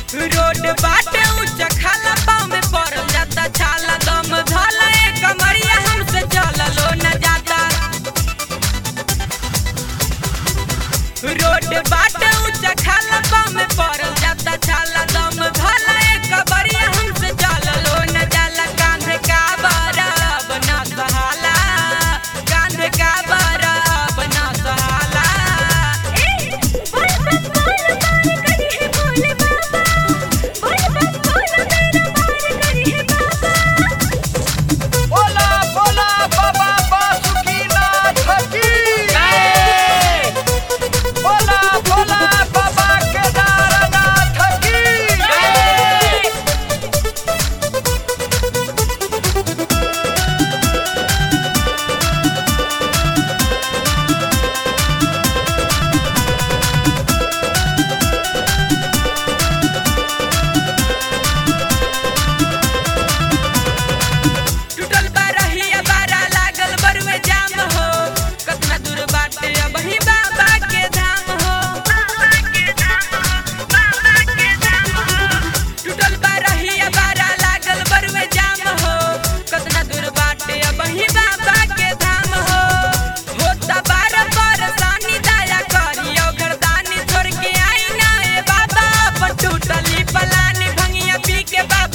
road बाटे ऊंचा खाला पाँव में पड़ल जाता छाला दम धला ए कमरिया हमसे चललो न जाता रोड बाटे ऊंचा खाला पाँव में पड़ल जाता छाला दम धला ए कमरिया हमसे चललो न जाला कांधे का बराब ना सहाला कांधे का बराब ना सहाला ए बोल बस बोल बार करी है भोले बाबा बोल बस बोल मेरा बार करी है बाबा बोला बोला बाबा बासुकीनाथ की जय बोला बोला बाबा केदारनाथ की जय टूटल बारहिया बारा लागल बरुए जाम हो कतना दूर बाटे अब ही बाबा के धाम हो बाबा के धाम हो बाबा के धाम हो टूटल बारहिया बारा लागल बरुए जाम हो कतना दूर बाटे अब ही बाबा के धाम हो होता बार परेशानी दया करियो घरदानी छोड़ के आई ना ए बाबा अपन टूटली पलानी भंगिया पी के बाबा